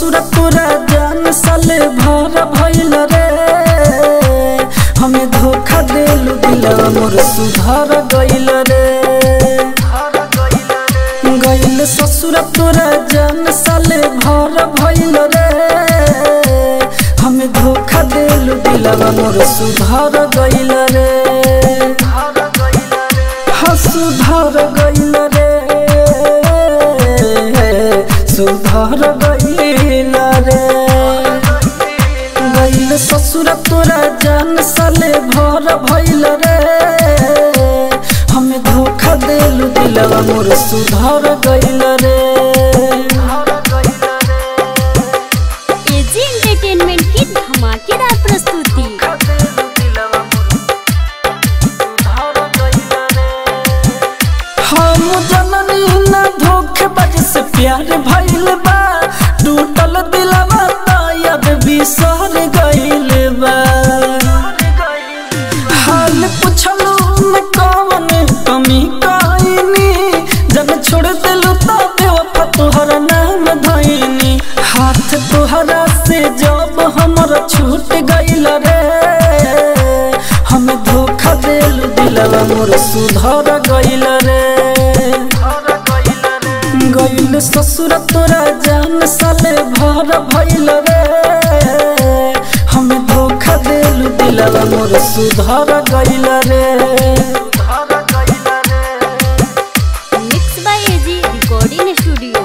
ससुर तोरा जान साले भर भइल रे हमें धोखा देलू दिलवा मोर सुधर गइल रे गइल ससुर तोरा जान साले भर भइल रे हमें धोखा देलू दिलवा मोर सुधर गइल रे हाँ सुधर गइल रे सुधर गइल रे गइल ससुर तोरा जान साले भर भइल रे हमें धोखा देलू दिलवा मोर सुधर गइल रे एजी एंटरटेनमेंट की धमाकेदार प्रस्तुति हम जननी न धोखेबाज से प्यार भइल बा टूटल दिलवा तायद बिसर गइल बा हाल पुछलू न कौन कमी कइनी जब छोड़ दिलू तो बेवफा तोहर नाम धइनी हाथ तोहरा से जब हमर छूट गइल रे हम धोखा देलू दिलवा मोर सुधर गइल रे गइल ससुर तोरा जान साले भर भइल रे हम धोखा देलू दिलवा मोर सुधर गइल रे mix by AG recording studio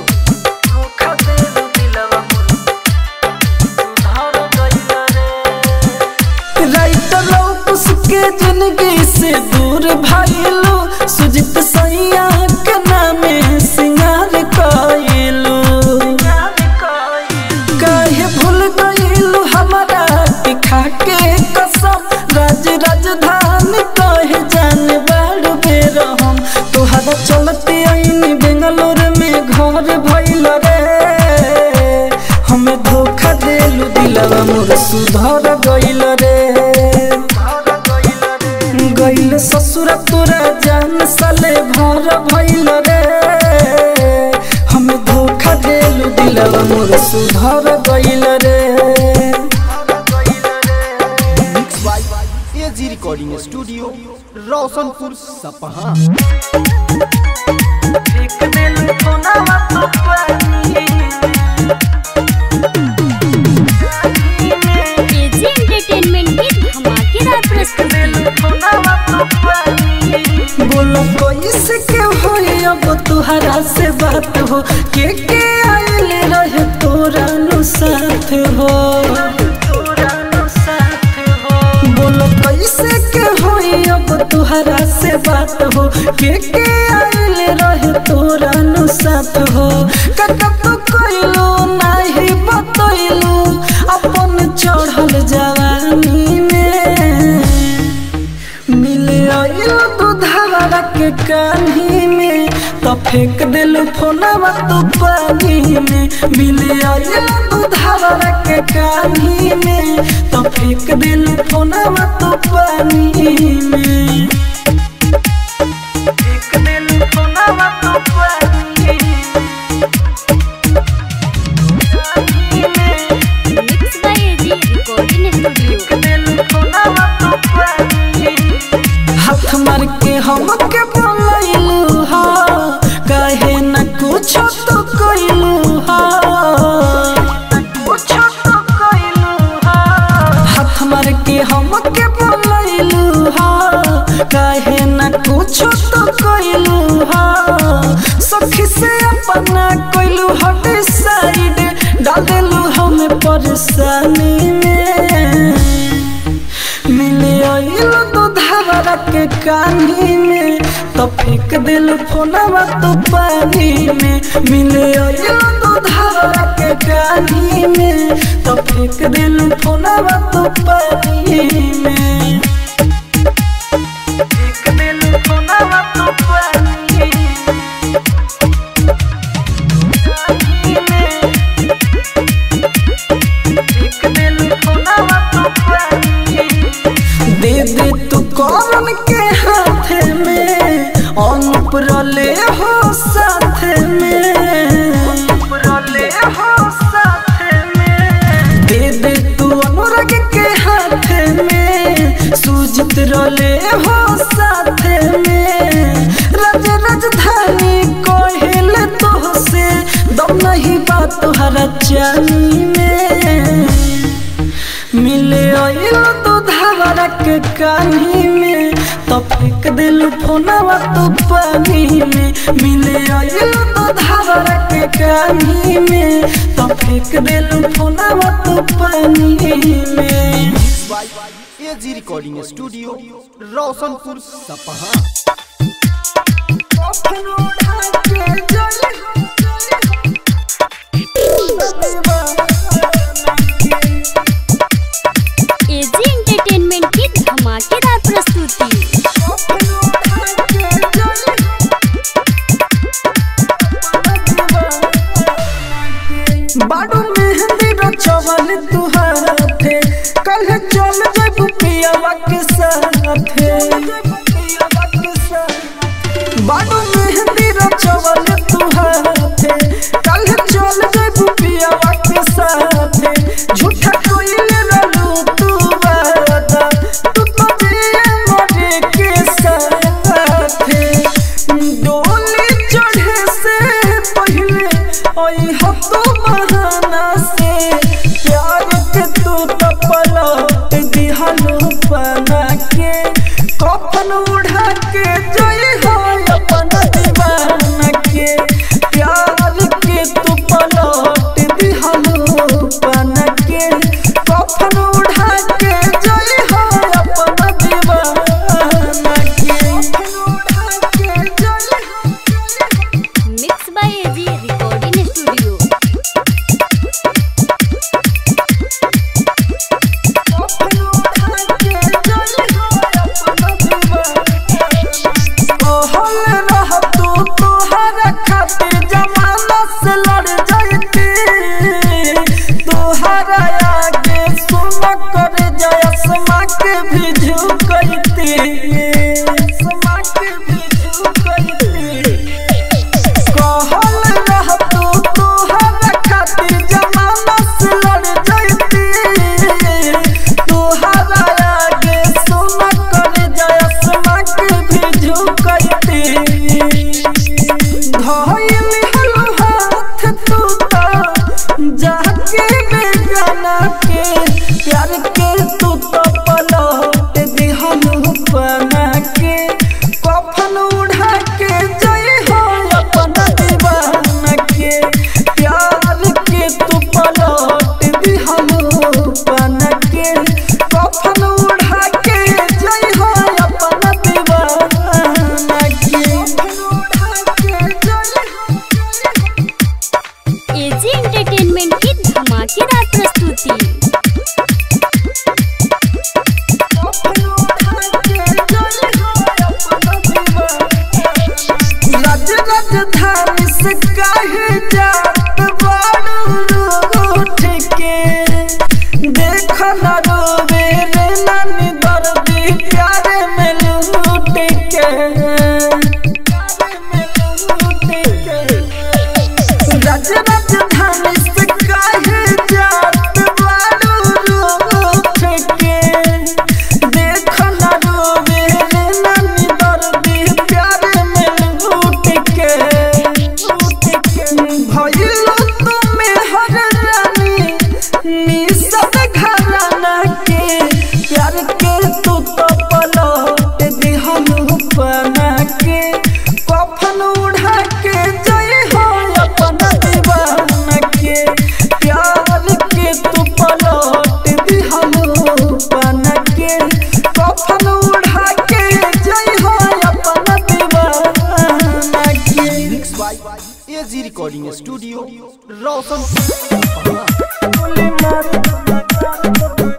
writer Laukus के जिंदगी से दूर भाईलू सुजित सैया के नामे सिंगार कइलू काहे भूल गइलू हमारा के खाके कसम राज राजधानी कहे जाने बाड़ बेर हम तोहरा चलते आईनी बेंगलोर में घर भइल रे हमें धोखा देलू दिलवा मोर सुधर गइल रे गइल ससुर तोरा जान साले भर भइल रे हमें धोखा देलू दिलवा मोर सुधर गइल रे mix by AG recording studio Roshanpur Sapaha AG entertainment की धमाकेदार प्रस्तुति बोलो कैसे के होई अब तुहरा से बात हो के के आइल रहे तोरा नु साथ हो बोलो कैसे के होई अब तुहरा से बात हो के के आइल रहे तोरा नु साथ हो कका तो कोइलो नाही बतइलो अपन चढ़ल जवानी में मिले आइलो दूधवा के कान्ही में तो फेंक दिलू फोनवा तो पानी में मिले आइलो दूधवा के कान्ही में तो फेंक दिलू फोनवा तो पानी में फेंक दिलू फोनवा तो पानी में mix by AG recording studio हाथ मार के हम के बोलैलू हा कहे न कुछ तो कइलू हा हाथ मार के हम के बोलैलू हा कहे न कुछ तो कइलू हा सखी से अपना कइलू हट साइड डाल देलू हमें परेशानी में मिले आइल तो धारा के कानी में तो फेंक दिल फोनवा तो पानी में मिले आइल तो धारा के कानी में तो फेंक दिल फोनवा तो पानी में फेंक दिल फोनवा तो पानी में फेंक दिल फोनवा तो पानी दे दे तू कौन के हाथ में अनुप रले हो साथ में अनुप रले हो साथ रले हो साथे में राज राजधानी कोहिल तो से दम नहीं बात तुहरा चानी में मिले आइल तो धारा के कानी में तो फेंक दिल फोनवा तो पानी में मिले आइल तो धारा के कानी में तो फेंक दिल फोनवा तो पानी में AG recording studio Roshanpur Sapaha AG entertainment की धमाकेदार प्रस्तुति बाडू मेहंदी रचवल तुहारे कल चल जब पियावा के साथे बाडू मेहंदी रचवल तुहारे कल चल जब पियावा के साथे झूठा कोइल रहलू तू वादा तू तो जिए मरे के साथे डोली चढ़े से पहले ओई हो तो बहाना से प्यार के तू तो पलट दिहलू बना के कफन उड़ा के जई हो अपन दीवाना के प्यार के तू पलट दिहलू बना के कफन उड़ा के जई हो अपन दीवाना के कफन उड़ा के जई हो mix by AG recording studio भी झुकैती समा के भी झुकैती कहल रह तू तोहरा खातिर जमाना से लड़ जैती तोहरा आगे सुन कर जयसमा के भी झुकैती धइल हल हाथ तू तो जाके बेगाना के प्यार के तू तो पलट दिहलू बना के कफन उड़ा के जई हो अपन दीवाना के प्यार के तू पलट दिहलू बना के कफन उड़ा के जई हो अपन दीवाना के कफन उड़ा के जई हो एजी एंटरटेनमेंट की धमाकेदार प्रस्तुति राज राजधानी से काहे जात बाड़ू रूठ के देख न रोवे रे नानी दर्दी प्यारे में लूट के प्यारे में लूट के राज राजधानी से काहे जात बाड़ू रूठ के देख न रोवे रे नानी दर्दी प्यारे में लूट के लूट के भइल तुमे हर रानी निसब घराना के प्यार के तू तो पलट दिहलू बना के कफन उड़ा के जई हो अपन दीवाना के प्यार के तू पलट दिहलू बना के कफन उड़ा के जई हो अपन दीवाना के mix by AG recording studio Roshanpur गोली मार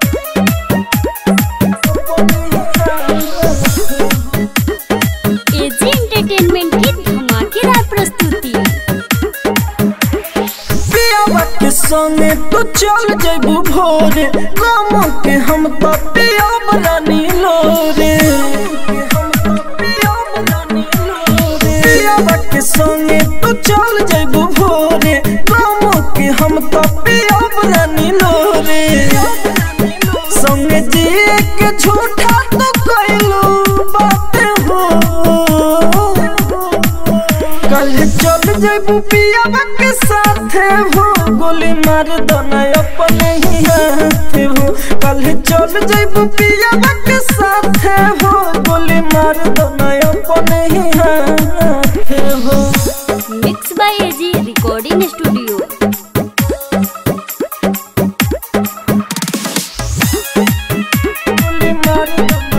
एजी एंटरटेनमेंट की धमाकेदार प्रस्तुति पियावा के संगे तू चल जेबू भोरे गाम के हम तो पियाब रानी लोरे पियावा के संगे तू चल जेबू भोरे गाम के हम तो पियाब रानी लोरे संगे जिए के झूठा तो कोई मार दोना अपने ही हाथ हो कल चल जइबू पिया के साथ हो गोली मार दोना अपने ही हाथ हो mix by AG recording studio गोली मार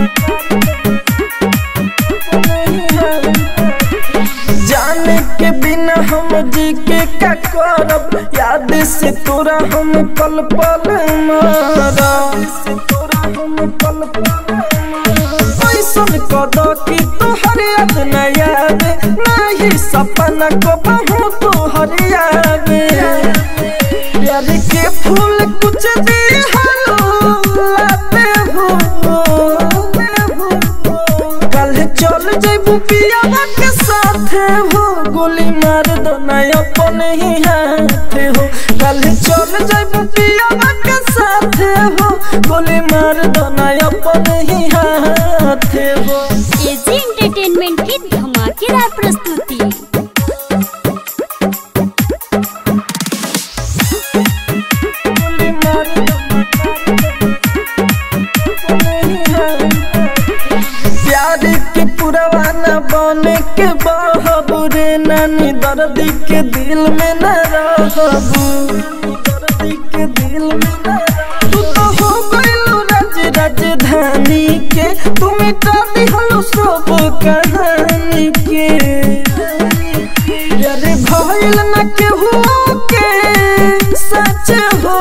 जाने के बिना हम जी के का करब याद से तोरा हम पल पल मारब से तोरा हम पल पल ऐसन कद कि तोहर याद न आवे नहीं सपना को बहु तोहर आवे प्यार के फूल कुछ दी लाते हो कल चल जइबू पियावा के साथ हो गोली मार दो ना अपने ही हाथ हो कल चल जइबू पियावा के साथ हो गोली मार दो ना अपने ही हाथ हो एजी एंटरटेनमेंट की धमाकेदार प्रस्तुति गोली मार प्यार के पुरवाना बने के बहबू रे नानी दर्द के दिल में न रहबू दर्द के दिल में न रहबू। तू तो हो गइलू राज राजधानी के तू मिटा दिहलू सब कहानी के यारे भइल न केहू के सच हो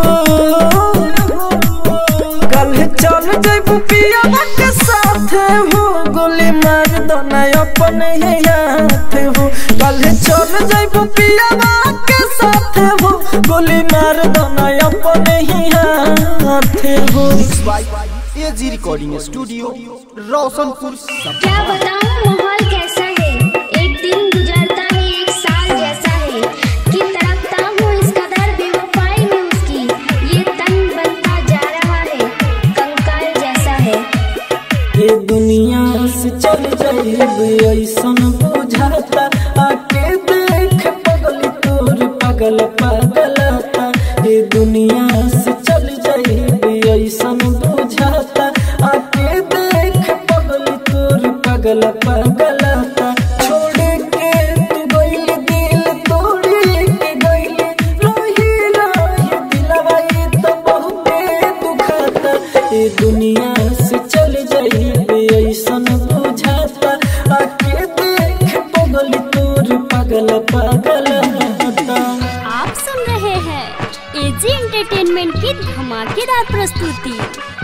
कल चल जइबू पियावा के साथ हो गोली मार दो ना अपने ही हाथ हो कल चल जइबू पियावा के साथ हो गोली मार दो ना अपने ही हाथ हो by AG recording studio Roshanpur Sapaha क्या बताऊं माहौल कैसा है एक दिन गुजरता है एक साल जैसा है कि तड़पता हूँ इस कदर बेवफाई में उसकी ये तन बनता जा रहा है कंकाल जैसा है ये दुनिया से चल जाइब ऐसन बुझाता आके देख पगल तोर पगल पगलता ये दुनिया से चल जाइब ऐसन बुझाता आके देख पगल तोर पगल पगलता छोड़ के तू गइल दिल तोड़ के गइल रही रही दिलवा ये तो बहुते दुखाता ये दुनिया से चल जाइबे ऐसन बुझाता आके देख पगल तोर पगल पगल होता आप सुन रहे हैं एजी एंटरटेनमेंट की धमाकेदार प्रस्तुति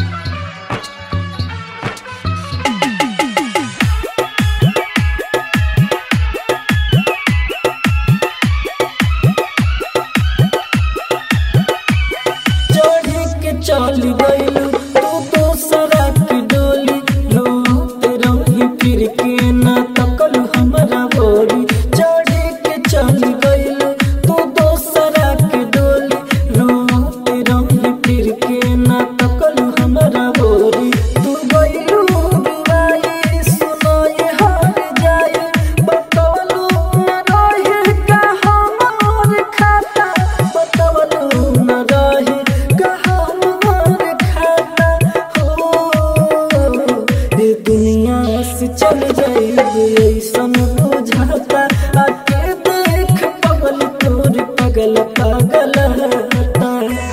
चढ़ी के चल गइलू तू दोसरा की डोली रोत रही फिर के ना तकलू हमरा बोरी चढ़ी के चल गइलू तू दोसरा की डोली रोत रही फिर के ना तकलू हमरा बोरी तू गइलू दुआई सुनाई हार जाए बतवलू न रहे का हमार खाता बतवलू न रहे का हमार खाता हो ये दुनिया से चल जाइब ऐसन बुझाता आके देख पगल तोर पगल पगल होता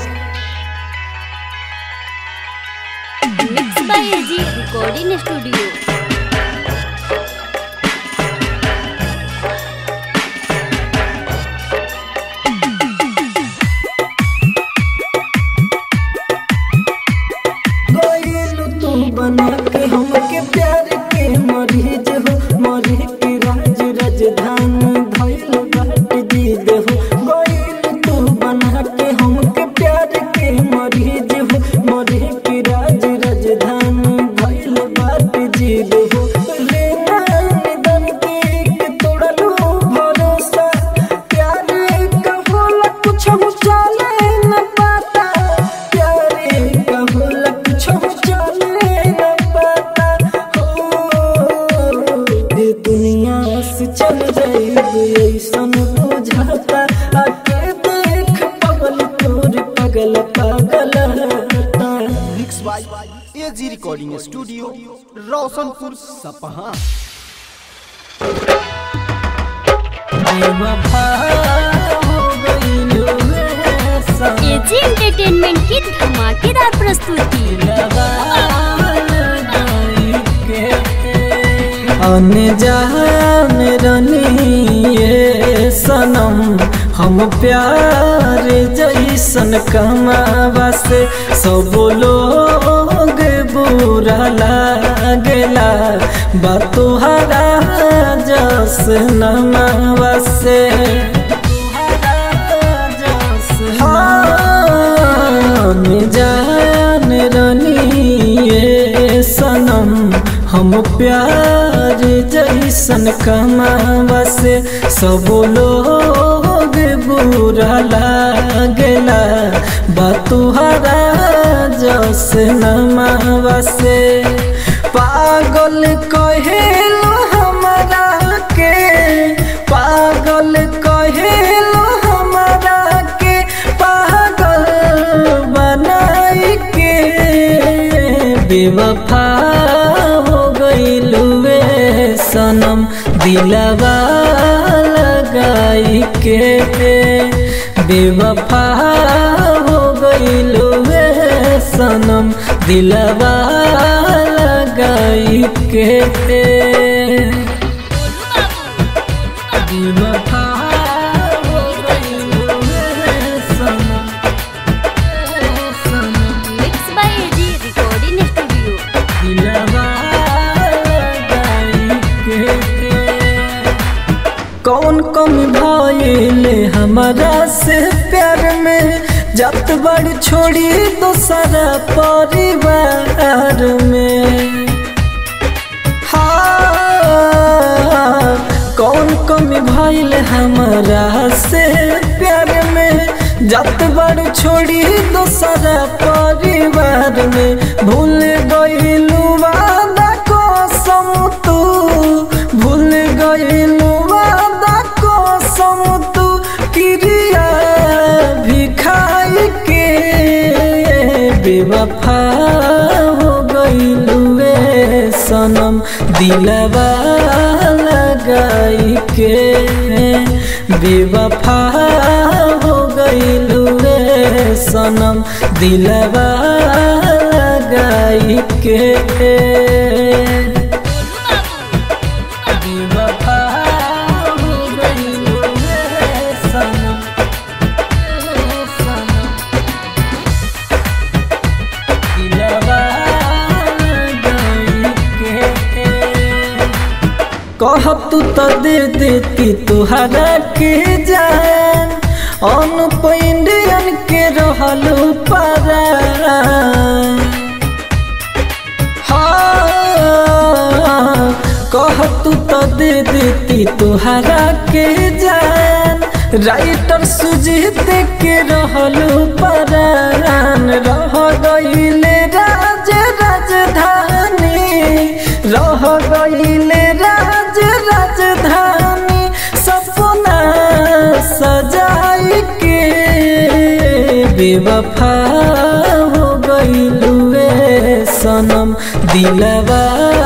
mix by AG recording studio गइल तू बना के हमके प्यार के मरीज हो मरी के राज राजधानी धइल बाट जीद हो गइल तू बना के हमके प्यार के मरीज हो मरी के राज राजधानी धइल बाट जीद हो रे निधन के तोड़लू भरोसा प्यार का होला कुछ हो चले न पाता प्यारे का होला कुछ हो चले न पाता हो ये दुनिया से चल जाइब ऐसन बुझाता आके देख पगल रोशनपुर सपहा बेवफा हो गइलू रे सनम एजी एंटरटेनमेंट की धमाकेदार प्रस्तुति अनजान रनिए सनम हम प्यार जैसन कमावा से सब लोग बुरा लागेला बतुहरा जस नमावा से हाँ, जान रनिए सनम हम प्यार जैसन कमावा से सब लोग बुरा लागेला बतुहरा जस नमावा से पागल कहेलो हमरा के पागल कहेलो हमरा के पागल बनाई के बेवफा हो गइलुए सनम दिलवा लगाई के बेवफा हो गइलुए सनम दिलवा लगाई के बेवफा हो गइलुए सनम सनम mix by AG recording studio दिलवा लगाई के कौन कमी भइले हमारा से प्यार में जत बड़ छोड़ी दूसरा परिवार में हाँ कौन कमी भइल हमारा से प्यार में जत बड़ छोड़ी दूसरा परिवार में भूल गइलू वादा कसम तू भूल गइलू वादा कसम तू क्रिया भी खाई के बेवफा हो गइलू रे सनम दिलवा लगाई के बेवफा हो गइलू रे सनम दिलवा लगाई के बेवफा हो गइलू रे सनम सनम दिलवा लगाई के कहब तू तो दे देती तुहरा के जान अनुप इंडियन के रहलू पारा हाँ कह तू तो दे देती तुहरा के जान राइटर सुजीत के रहलू परान रह गईले राज राजधानी रह गईले राज राजधानी सपना सजाई के बेवफा हो गईलुए सनम दिलवा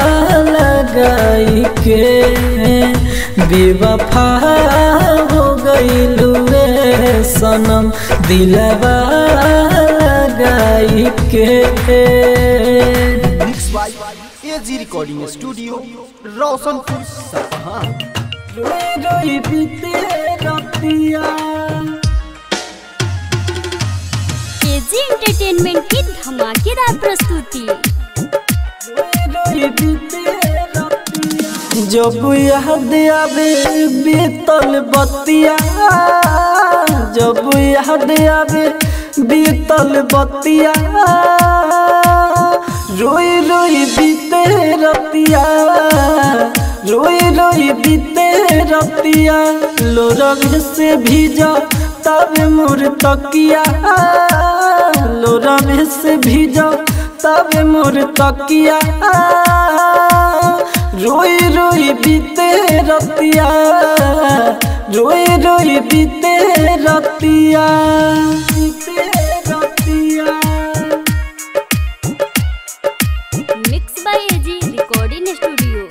लगाई के बेवफा हो गईलुए सनम दिलवा लगाई के mix by AG recording studio Roshanpur Sapaha रोई रोई बीते रतिया एजी एंटरटेनमेंट की धमाकेदार प्रस्तुति जब याद आवे बीतल बतिया जब याद आवे बीतल बतिया रोई रोई बीते रतिया रोई रोई बीते रतिया लोरग से भीजा तब मोर तकिया लोरग से भीजा तब मोर तकिया रोई रोई बीते रतिया रोई रोई बीते रतिया बीते रतिया mix by AG recording studio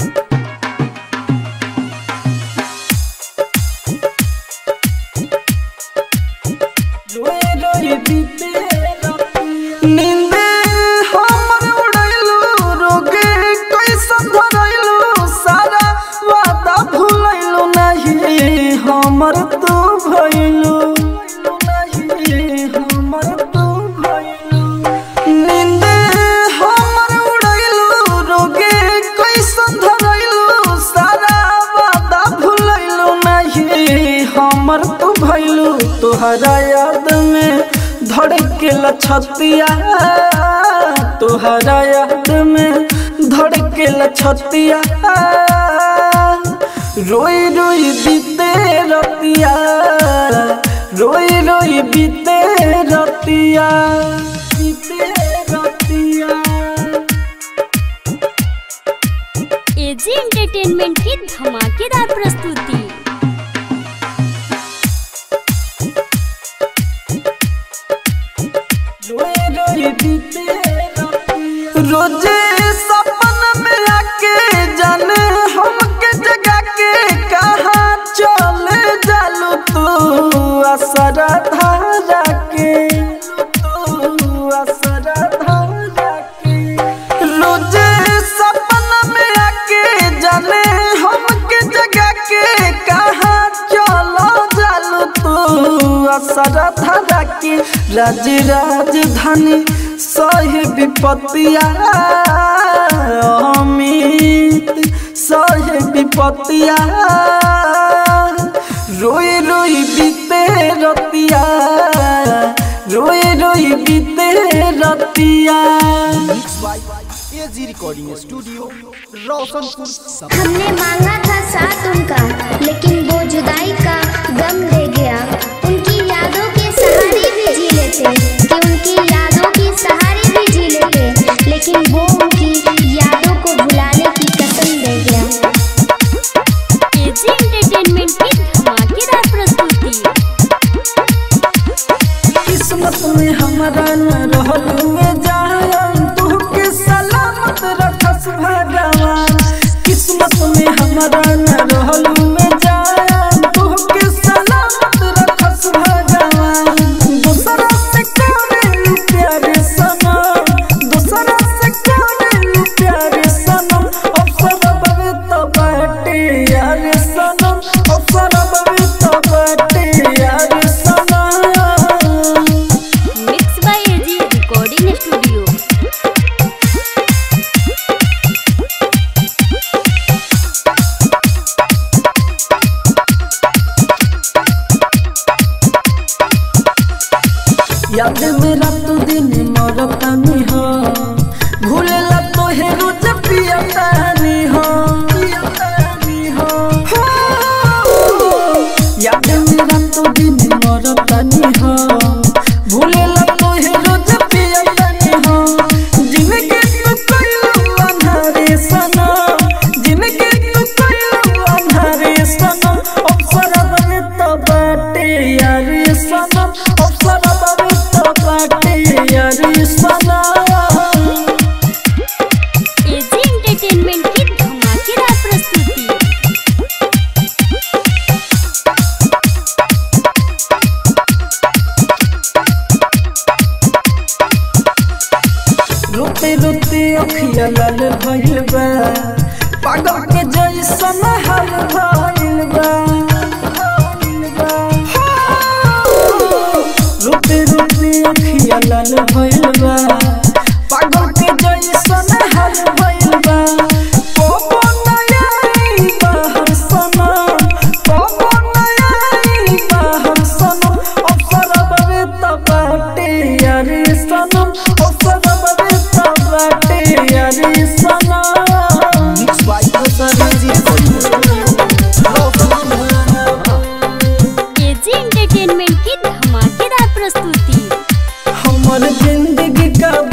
रोए रोए बीते नींदे हमर उड़ैलू रोगे कैसन धरैलू सारा वादा भूलैलू नहीं हमर तू भइलू नहीं हमर तू भइलू नींदे हमर उड़ैलू रोगे कैसन धरैलू सारा वादा भूलैलू नहीं हमर तू भइलू तोहरा याद में धड़केला छतिया तोहरा याद में धड़केला छतिया रोई रोई बीते रतिया रोई रोई बीते रतिया बीते रतिया एजी एंटरटेनमेंट की धमाकेदार प्रस्तुति रोजे सपन में आके जाने हमके जगा के कहाँ चले जालू तू असरा धारा के तू असरा धारा के रोजे सपन में आके जाने हमके जगा के कहाँ चलो जालू तू असरा धारा के राज राजधानी सही विपत्तिया अमित सही विपत्तिया रोई रोई बीते रतिया रोई रोई बीते रतिया एजी रिकॉर्डिंग स्टूडियो रोशनपुर सपा हमने मांगा था साथ उनका लेकिन वो जुदाई का गम ले गया उनकी यादों के सहारे भी जी लेते कि उनकी यादों के सहारे भी जी लेते लेकिन वो उनकी यादों को भुलाने की कसम दे गया एजी एंटरटेनमेंट की धमाकेदार प्रस्तुति किस्मत में हमारा न रहल में जान तुहके सलामत रखस भगवान किस्मत में हमारा न रहल में जान तुहके सलामत रखस भगवान दूसरा से करे प्यारे सनम दूसरा से करे प्यारे सनम अवसर बवे तो बाटे यार सनम अवसर बवे तो बाटे यार सनम mix by AG recording studio याद मेरा तो दिन मरतानी हो भूलेला तो हे रोज पियतानी हो पियतानी हो हो। याद मेरा तो दिन मरतानी हो भूलेला तो हे रोज पियतानी हो जिनके तू कइलू अंधारे सनम जिनके तू कइलू अंधारे सनम अवसर बने तो बाटे यार सनम अवसर बने तो बाटे यार सनम एजी एंटरटेनमेंट की धमाकेदार प्रस्तुति रोते रोते अखिया लाल भइल बा पागल के जैसन हाल भइल बा रोते रोते अखिया लाल भइल बा पागल के जैसन हाल भइल बा कोबो नयाई बाहर सनम कोबो नयाई बाहर सनम अवसर बवे त बाटे यारी सनम अवसर बवे त बाटे यारी सनम mix by AG recording studio Roshanpur AG entertainment की धमाकेदार प्रस्तुति हमर जिंदगी का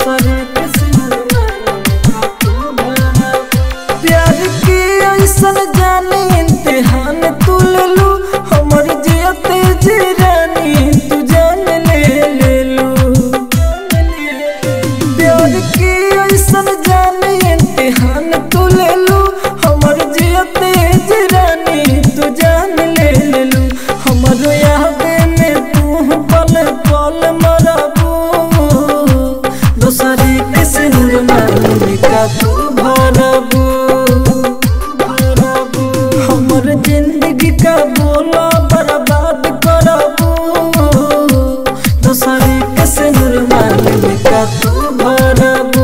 दूसरे के सिंदूर तू भरा प्यार की ऐसन जाने इम्तिहान तू ले लू हमर जियते जी रानी तू जान ले ले लू प्यार की ऐसन जाने इम्तिहान तू ले लू हमर जियते जी रानी तू जान ले ले लू हमर याद में तू पल पल मरबू दूसरे के सिंदूर में का तू भरबू हमर जिंदगी का बोला बर्बाद करबू दूसरे के सिंदूर में का तू भरबू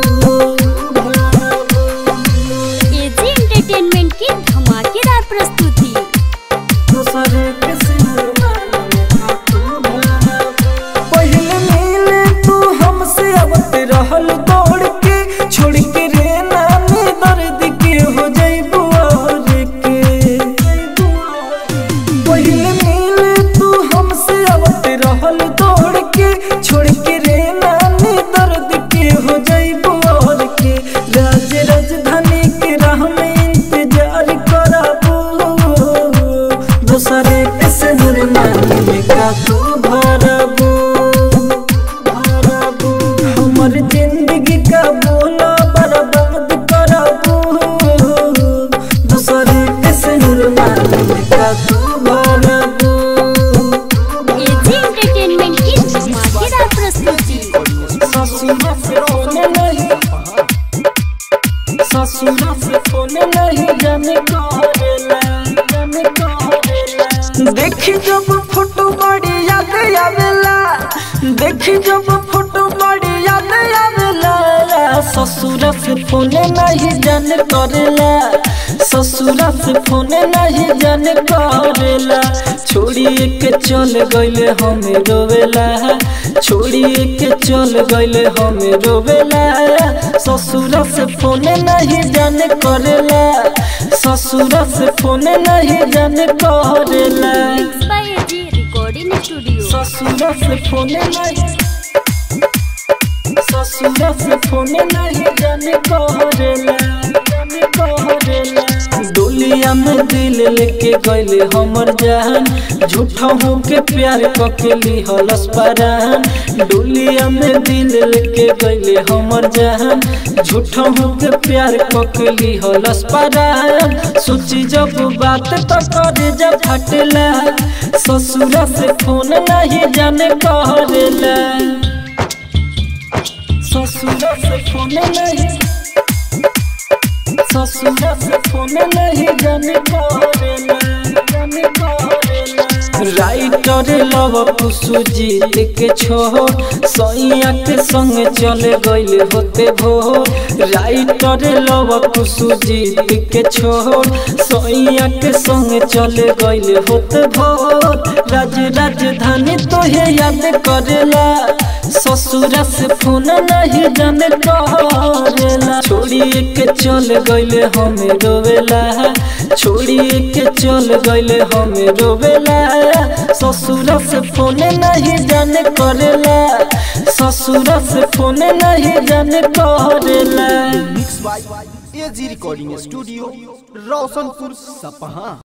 एजी एंटरटेनमेंट की धमाकेदार प्रस्तुति दूसरे के सिंदूर में का तू भरबू पहले मिले तू हमसे आवत रहल दौड़ के छोड़ के रे नानी दर्द के हो जइबू और के पहले मिले तू हमसे आवत रहल दौड़ के छोड़ के रे नानी दर्द के हो जइबू और के राज राजधानी के राह में इंतजार कराबू दूसरे के सिंदूर में का तू भरबू हमर जिंदगी का बोला बर्बाद करबू दूसरे के सिंदूर में का तू भरबू एजी एंटरटेनमेंट की धमाकेदार प्रस्तुति ससुरा से फोन नहीं ससुरा से फोन नहीं जाने करेला जाने करेला देखी जब फोटो बड़ी याद आवेला देखी जब फोटो बड़ी याद आवेला ससुरा से फोन नहीं जाने करेला ससुरा से फोन नहीं जाने करेला छोड़िए के चल गइले हमें रोवेला छोड़िए के चल गइले हमें रोवेला ससुरा से फोन नहीं जाने करेला ससुरा से फोन नहीं जाने करेला mix by AG recording studio ससुरा से फोन नहीं ससुरा से फोन नहीं जाने करेला जाने करेला डोलिया में दिल लेके गइले हमर जान झूठा हो के प्यार कके लिहलस परान डोलिया में दिल लेके गइले हमर जान झूठा हो के प्यार कके लिहलस परान सोची जब बात तो करे जब फटला ससुरा से फोन नहीं जाने करेला ससुरा से फोन नहीं ससुरा से फोन नहीं जाने करेला जाने करेला राइटर लव कुसु जीत के छोड़ सैया के संग चले गइल होते भोर राइटर लव कुसु जीत के छोड़ सैया के संग चले गइल होते भोर राज राजधानी तोहे याद करेला ससुरा से फोन नहीं जाने करेला छोड़िए के चल गइले हमें रोवेला छोड़िए के चल गइले हमें रोवेला ससुरा से फोन नहीं जाने करेला ससुरा से फोन नहीं जाने करेला mix by AG recording studio Roshanpur सपहा